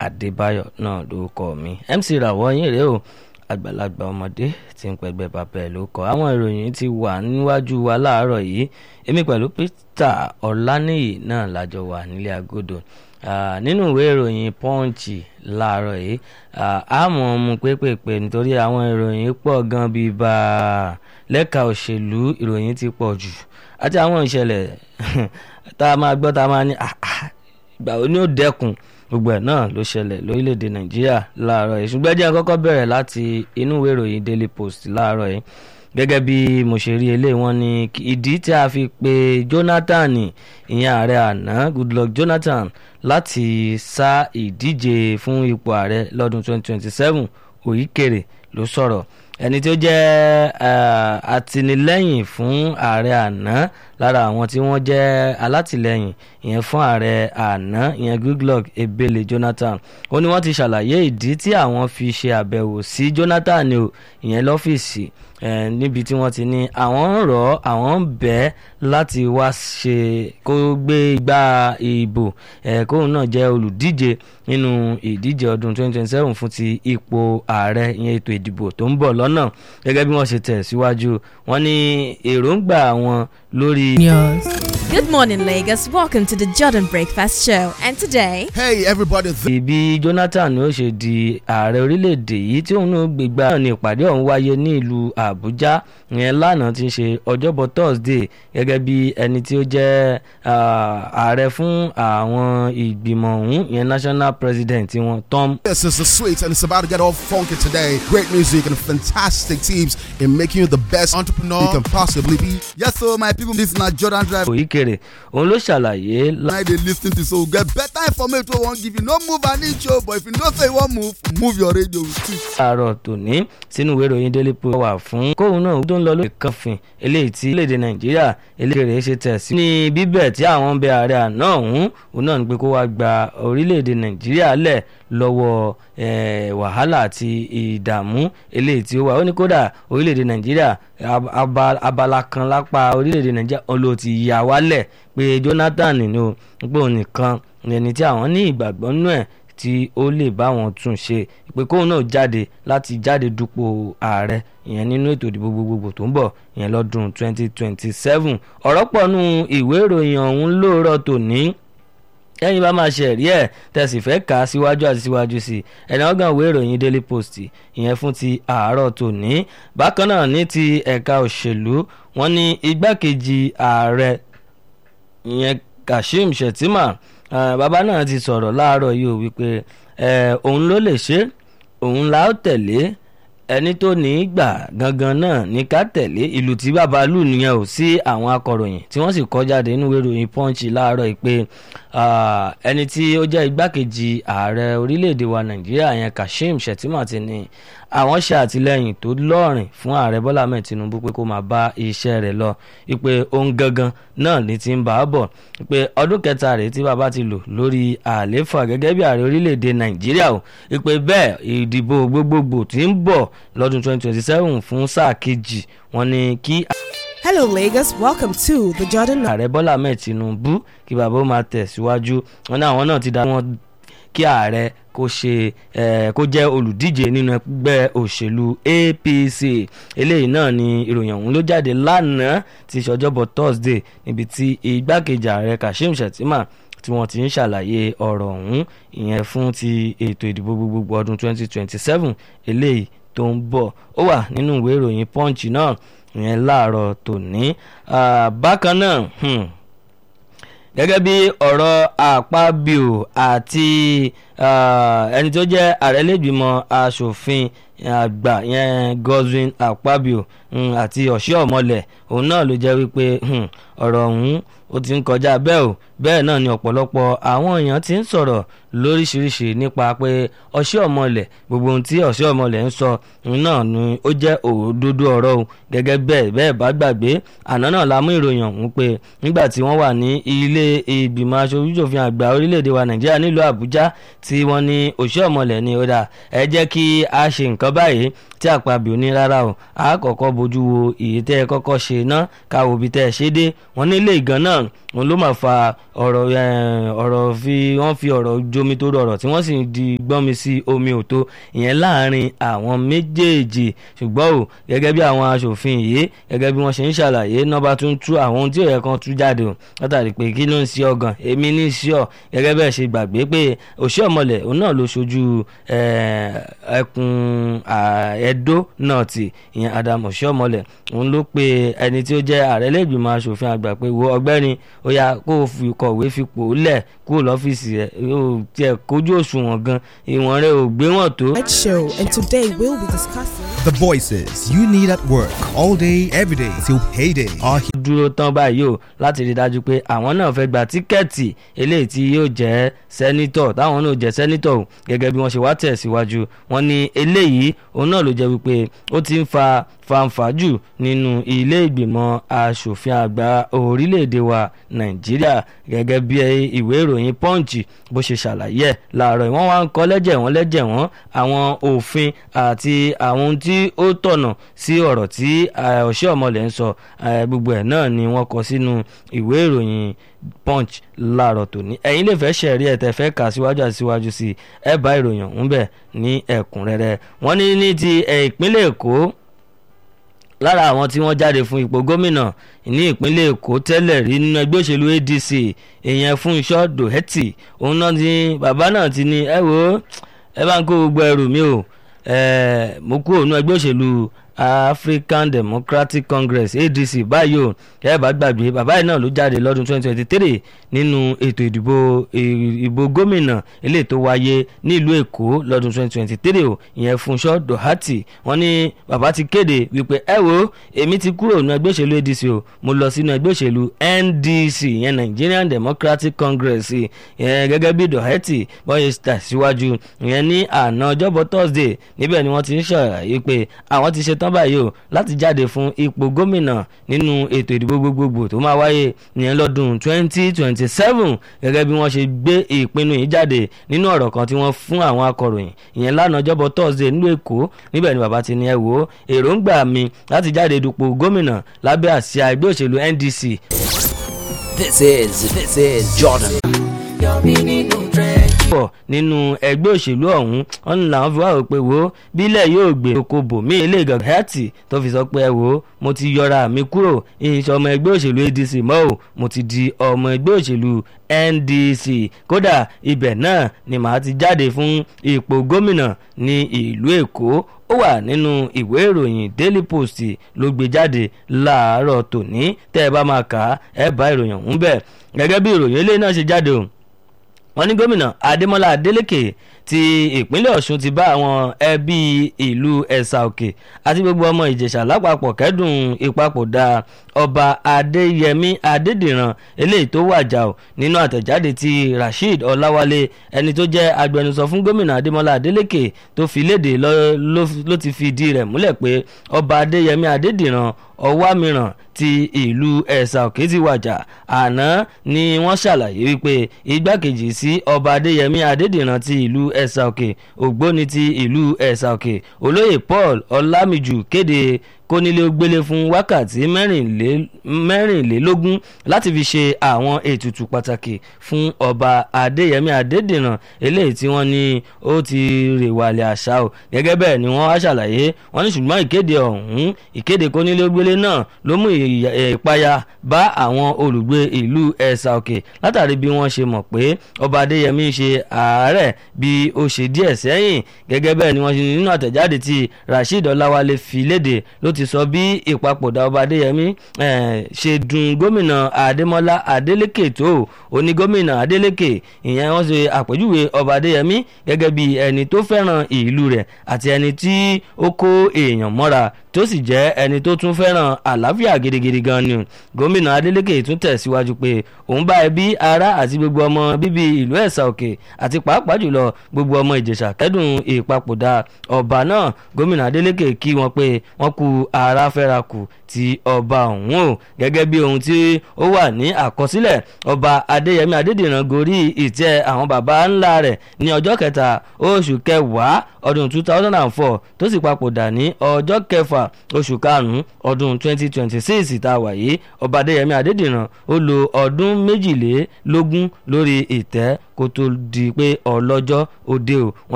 adébáyọ̀ náà ló kọ́ mi mc ràwọ̀ yín rèé o àgbàlagbà ọmọdé tí ń pẹgbẹ́ bàbá ẹ̀ ló kọ́ àwọn ìròyìn ti wà níwájú wa láàárọ̀ yìí èmi pẹ̀lú peter ọláníyì náà lájọ wà nílé agodo nínú ìwé ìròyìn pọ́ǹchì láàárọ̀ yìí àmọ́ mu pépèpé nítorí àwọn ìròyìn pọ̀ gan bíi bá a lẹ́ka òṣèlú ìròyìn ti pọ̀ jù àti àwọn ìṣẹ̀lẹ̀ tá a máa gbọ́ tá a máa ní ìgbà wo ni ó dẹ́kun gbogbo ẹ̀ náà ló ṣẹlẹ̀ lórílẹ̀‐èdè nàìjíríà láàárọ̀ yìí ṣùgbọ́n jẹ́ kọ́kọ́ bẹ̀rẹ̀ láti inú ìwé ìròyìn daily post láàárọ̀ yìí gẹ́gẹ́ bí mo ṣe rí eléyìí wọ́n ní ìdí tí a fi pe jonathan ìyẹn ààrẹ àná goodluck jonathan láti sá ìdíje fún ipò ààrẹ lọ́dún 2027 òyìnkèrè ló sọ̀rọ̀ ẹni tí ó jẹ́ àtìlẹ́yìn fún ààrẹ àná lára àwọn tí wọ́n jẹ́ alátìlẹ́yìn ìyẹn fún ààrẹ àná ìyẹn goodluck ebele jonathan ó ní wọ́n ti ṣàlàyé ìdí tí àwọn fi ṣe àbẹ̀wò sí jonathan o ìyẹn lọ́fíìsì níbi tí wọ́n ti ní àwọn ń rọ̀ àwọn ń bẹ́ láti wá ṣe kó gbé igbá ìbò kóun náà jẹ́ olùdíje nínú ìdíje ọdún 2027 fún ti ipò ààrẹ ìyẹn ètò ìdìbò tó ń bọ̀ lọ́nà gẹ́gẹ́ bí wọ́n ṣe tẹ̀ síwájú wọ́n ní èròǹgbà wọn lórí. Good morning, Lagos. Welcome to the Jordan Breakfast Show. And today. Hey, everybody. ibi jonathan ó ṣe di ààrẹ orílẹ̀-èdè yìí tí òun náà gbégbá náà ní ìpàdé ọ̀hún wáyé ní ìlú àbújá ìyẹn lánàá ti ń ṣe ọjọ́bọ̀ thursday gẹ́gẹ́ bí ẹni tí ó jẹ́ ààrẹ fún àwọn ìgbìmọ̀ ọ̀hún ìyẹn national president wọn tom. This is the sweet and it's about to get all funky today. Great music and fantastic teams in making you the best entrepreneur you can possibly be. Yes, so my people, this na Jordan Drive. òyìnkèrè òun ló ṣàlàyé. Now they lis ten to so get better information wey wan give you. No move an inch o, but if you know say you wan move, move your radio with it. àárọ̀ tòní sínú ìwé ìròyìn daily post wà fún kóun náà tó ń lọ lórí kànfin eléyìí tí orílẹ̀-èdè nàìjíríà eléyìí ṣe tẹ̀ sí. ní bíbẹ̀ tí àwọn ń bẹ ààrẹ àná ọ̀hún òun náà ní pé kó wá gba orílẹ̀-èdè nàìjíríà lẹ̀ lọ́wọ́ wàhálà àti ìdààmú eléyìí tí ó wà ó ní kódà orílẹ̀-èdè nàìjíríà abala kan lápá orílẹ̀-èdè nàìjíríà ló ti yà wálẹ̀ pé jonathan ní o pé òun nìkan ẹni tí àwọn ní ìgbàgbọ́ nú ẹ̀ tí ó lè bá wọn tún ṣe pé kóun náà jáde láti jáde dupò ààrẹ ìyẹn nínú ètò ìdìbò gbogbogbò tó ń bọ̀ ìyẹn lọ́dún 2027 ọ̀rọ̀ pọ̀ nù ìwé ìròyìn ọ̀hún lóòrọ̀ tòní ẹ̀yin bá máa ṣe ẹ̀rí ẹ̀ tẹ̀sí fẹ́ kà á síwájú àti síwájú sí i ẹ̀nà ọ̀gàn ìwé ìròyìn daily post ìyẹn fún ti àárọ̀ tòní bákan náà ní ti ẹ̀ka òṣèlú wọn ní igbákejì ààrẹ ìyẹn kashim shettima bàbá náà ti sọ̀rọ̀ láàárọ̀ yìí ó wípé òun ló lè ṣe òun la ó tẹ̀lé ẹni tó ní í gbà gangan náà ní ká tẹ̀lé ìlú tí bàbá lù nìyẹn ò sí àwọn akọ̀ròyìn tí wọ́n sì kọ́ jáde nínú ìròyìn punch láàárọ̀ yìí pé ẹni tí ó jẹ́ igbákejì ààrẹ orílẹ̀-èdè wa nàìjíríà yẹn kashim shettima ti ní àwọn ṣe àtìlẹyìn tó lọ́rìn fún ààrẹ bọ́lá ahmed tinubu pé kó máa bá iṣẹ́ rẹ̀ lọ ìpè ohun gangan náà ní ti ń bá a bọ̀ ìpè ọdún kẹta rèé tí bàbá ti lò lórí àlééfà gẹ́gẹ́ bí ààrẹ orílẹ̀-èdè nàìjíríà o ìpè bẹ́ẹ̀ ìdìbò gbogbogbò tí ń bọ̀ lọ́dún 2027 fún sáà kejì wọn ni kí. Hello, Lagos. Welcome to the Jordan. ààrẹ bọ́lá ahmed tinubu kí bàbá ó máa tẹ̀síwájú wọn ní àwọn náà ti dá wọn kí ààrẹ kó ṣe kó jẹ́ olùdíje nínú ẹgbẹ́ òṣèlú apc eléyìí náà ni ìròyìn ọ̀hún ló jáde lánàá ti ṣọjọ́bọ̀ thursday níbi tí igbákejì ààrẹ kashim shettima tí wọ́n ti ń ṣàlàyé ọ̀rọ̀ ọ̀hún ìyẹn fún ti ètò ìdìbò gbogbogbò ọdún 2027 eléyìí tó ń bọ̀ ó wà nínú ìwé ìròyìn punch náà ìyẹn láàárọ̀ tòní bákan náà gẹ́gẹ́ bí ọ̀rọ̀ àpábíò àti ẹni tó jẹ́ ààrẹ lẹ́gbìmọ̀ asòfin àgbà yẹn godwin àpábíò àti ọ̀ṣẹ́ òun náà ló jẹ́ wípé ọ̀rọ̀ ọ̀hún ó ti ń kọjá bẹ́ẹ̀ o bẹ́ẹ̀ náà ni ọ̀pọ̀lọpọ̀ àwọn èèyàn ti ń sọ̀rọ̀ lóríṣiríṣi nípa pé ọ̀ṣẹ́ ọ̀mọ̀lẹ̀ gbogbo ohun tí ọ̀ṣẹ́ ọ̀mọ̀lẹ̀ ń sọ náà ni ó jẹ́ òdodo ọ̀rọ̀ o gẹ́gẹ́ bẹ́ẹ̀ bẹ́ẹ̀ bá gbàgbé àná náà la mú ìròyìn ọ̀hún pé nígbà tí wọ́n wà ní ilé ìgbìmọ̀ aṣojúṣòfin àgbà orílẹ̀-èdè wa nàìjíríà nílùú àbújá tí wọ́n ní ọ̀ṣẹ́ ọ̀mọ̀lẹ̀ ni ó dà ẹ jẹ́ kí a ṣe nǹkan báyìí tí àpapọ̀ ní rárá o a kọ́kọ́ bójú wo èyí tẹ́ ẹ kọ́kọ́ ṣe ná ká wo ibi tẹ́ ẹ ṣe dé wọ́n nílé ìgàn náà òun ló máa fa ọ̀rọ̀ ọ̀rọ̀ fi wọ́n fi ọ̀rọ̀ jomi tó rọrọ̀ tí wọ́n sì ń di gbọ́nmi sí omi òtó ìyẹn láàrin àwọn méjèèjì ṣùgbọ́n o gẹ́gẹ́ bí àwọn aṣòfin yìí gẹ́gẹ́ bí wọ́n ṣe ń ṣàlàyé nọ́ba tún tú àwọn ohun tí ò yẹ kan tú jáde o látàrí pé kí ló ń ṣe ọgàn èmi ní ṣí ọ gẹ́gẹ́ bẹ́ẹ̀ ṣe gbàgbé pé òṣì ọ̀mọ̀lẹ̀ òun náà ló ṣojú ẹkùn ẹdó náà tì ìyẹn Adam òṣì ọ̀mọ̀lẹ̀ òun ló pe ẹni tí ó jẹ́ ààrẹ lẹ́gbìmọ̀ aṣòfin àgbà pé wo ọgbẹ́ni ó yá kó o fi kọ̀wé fipò lẹ̀ kúrò lọ́fíìsì rẹ̀ ó tiẹ̀ kójú òṣùwọ̀n gan ìwọ̀n rẹ̀ ò gbé wọ̀n tó. Ed Show, and today we'll be discussing. The voices you need at work all day, every day till payday are here. dúró tán báyìí o láti rí i dájú pé àwọn náà fẹ́ gba tíkẹ́ẹ̀tì eléyìí tí yóò jẹ́ sẹ́nítọ̀ táwọn náà jẹ́ sẹ́nítọ̀ o gẹ́gẹ́ bí wọ́n ṣe wá tẹ̀síwájú wọn ní eléyìí òun náà ló jẹ́ wípé ó ti ń fa fanfà jù nínú ilé ìgbìmọ̀ asòfin àgbà orílẹ̀-èdè wa nàìjíríà gẹ́gẹ́ bí ìwé ìròyìn punch bó ṣe ṣàlàyé ẹ̀ láàárọ̀ wọ́n wá ń kọ́ lẹ́jẹ̀ wọ́n lẹ́jẹ̀ wọ́n àwọn òfin àti àwọn ohun tí ó tọ̀nà sí ọ̀rọ̀ tí ọ̀ṣẹ́ ọ̀mọ̀lẹ̀ ń sọ gbogbo ẹ̀ náà ni wọ́n kọ sínú ìwé ìròyìn punch láàárọ̀ tòní ẹ̀yin lè fẹ́ ṣẹ̀rí ẹ̀ tẹ́ fẹ́ kà síwájú àti síwájú sí ẹ̀ bá ìròyìn ọ̀hún bẹ̀ ní ẹ̀kúnrẹ́rẹ́ wọ́n ní ní ti ìpínlẹ̀ èkó lára àwọn tí wọ́n jáde fún ipò gómìnà ní ìpínlẹ̀ èkó tẹ́lẹ̀ rí nínú ẹgbẹ́ òṣèlú adc èèyàn Fúnṣọ́ Dòhẹ́tì òun náà ti bàbá náà ti ní ẹ wo ẹ bá ń kó gbogbo ẹrù mi o mo kú òun ẹgbẹ́ òṣèlú African Democratic Congress ADC báyìí o ẹ bá gbàgbé bàbá yìí náà ló jáde lọ́dún 2023 nínú ètò ìdìbò ìbò gómìnà eléyìí tó wáyé nílùú Èkó lọ́dún 2023 o ìyẹn Fúnṣọ́ Dòhátì wọ́n ní bàbá ti kéde wípé ẹ wo èmi ti kúrò nínú ẹgbẹ́ òṣèlú ADC o mo lọ sínú ẹgbẹ́ òṣèlú NDC ìyẹn Nigerian Democratic Congress ìyẹn gẹ́gẹ́ bí Dòhátì bọ́yẹ tẹ̀síwájú ìyẹn ní àná ọjọ́bọ̀ Thursday níbẹ̀ ni wọ́n ti ń ṣàlàyé pé àwọn ti ṣetán tán báyìí o láti jáde fún ipò gómìnà nínú ètò ìdìbò gbogbogbò tó máa wáyé ìyẹn lọ́dún 2027 gẹ́gẹ́ bí wọ́n ṣe gbé ìpinnu yìí jáde nínú ọ̀rọ̀ kan tí wọ́n fún àwọn akọ̀ròyìn ìyẹn lánàá ọjọ́bọ̀ Thursday nílùú Èkó níbẹ̀ ni bàbá ti ní ẹ wò ó èròǹgbà mi láti jáde dupò gómìnà lábẹ́ àsíá ẹgbẹ́ òṣèlú NDC. This is this is Jordan. pọ̀ nínú ẹgbẹ́ òṣèlú ọ̀hún wọn ní làwọn fi wá rò pé wo bílẹ̀ yóò gbé oko bò mí ilé gàgàtì tó fi sọ pé ẹ wo mo ti yọra mi kúrò ìṣe ọmọ ẹgbẹ́ òṣèlú ADC mọ́ ò mo ti di ọmọ ẹgbẹ́ òṣèlú NDC kódà ibẹ̀ náà ni màá ti jáde fún ipò gómìnà ní ìlú Èkó ó wà nínú ìwé ìròyìn Daily Post ló gbé jáde láàárọ̀ tòní tẹ́ ẹ bá máa kà á ẹ bá ìròyìn ọ̀hún bẹ̀ gẹ́gẹ́ bí ìròyìn eléyìí náà ṣe jáde o wọ́n ní gómìnà adémọ́lá adélèké ti ìpínlẹ̀ ọ̀ṣun ti bá àwọn ẹbí ìlú ẹ̀sà òkè àti gbogbo ọmọ ìjẹ̀ṣà lápapọ̀ kẹ́dùn ìpapòdà ọba adéyẹmí adédìran eléyìí tó wàjà ò nínú àtẹ̀jáde ti rasheed ọláwálé ẹni tó jẹ́ agbẹnusọ fún gómìnà adémọ́lá adélèké tó fi léde ló ti fi ìdí rẹ̀ múlẹ̀ pé ọba adéyẹmí adédìran ọwá mìíràn ti ìlú ẹ̀sà òkè ti wàjà àná ni wọ́n ṣàlàyé wípé igbákejì sí ọba adéyẹmí adédìran ti ìlú ẹ̀sà òkè ògbóni ti ìlú ẹ̀sà òkè olóyè paul ọlámìjù kéde kónílé ó gbélé fún wákàtí mẹ́rìnlélógún láti fi ṣe àwọn ètùtù pàtàkì fún ọba adéyẹmí adédìran eléyìí tí wọ́n ní ó ti rèwàlẹ̀ àṣà o gẹ́gẹ́ bẹ́ẹ̀ ni wọ́n wá ṣàlàyé wọ́n ní ṣùgbọ́n ìkéde ọ̀hún ìkéde kónílé ó gbélé náà ló mú ìpayà bá àwọn olùgbé ìlú ẹ̀sà òkè látàrí bí wọ́n ṣe mọ̀ pé ọba adéyẹmí ṣe àárẹ̀ bí ó ṣe díẹ̀ sẹ́yìn gẹ́gẹ́ bẹ́ẹ̀ ni wọ́n ṣe nínú àtẹ̀jáde tí rasheed ọláwálé fi léde ló ti sọ bí ìpapòdà ọba adéyẹmí ṣe dùn gómìnà adémọlá adélékè tó oní gómìnà adélékè ìyẹn wọ́n ṣe àpèjúwe ọba adéyẹmí gẹ́gẹ́ bí ẹni tó fẹ́ràn ìlú rẹ̀ àti ẹni tí ó kó èèyàn mọ́ra tó sì jẹ́ ẹni tó tún fẹ́ràn àlàáfíà gidigidi gan ni gómìnà adeleke tún tẹ̀síwájú pé òun bá ẹbí ará àti gbogbo ọmọ bíbí ìlú ẹ̀sà òkè àti pàápàá jùlọ gbogbo ọmọ ìjẹ̀ṣà kẹ́dùn ìpapòdà ọba náà gómìnà adeleke kí wọn pé wọ́n kú ara fẹ́rakù ti ọba ọ̀hún o gẹ́gẹ́ bí ohun tí ó wà ní àkọsílẹ̀ ọba adéyẹmí adédìran gorí ìtẹ́ àwọn baba ńlá rẹ̀ ní ọjọ́ kẹta oṣù kẹwàá ọdún two thousand and four tó sì papòdà ní ọjọ́ kẹfà oṣù karùn-ún ọdún twenty twenty six tá a wà yìí ọba adéyẹmí adédìran ó lo ọdún méjìlélógún lórí ìtẹ́ kó tó di pé ọlọ́jọ́ òde o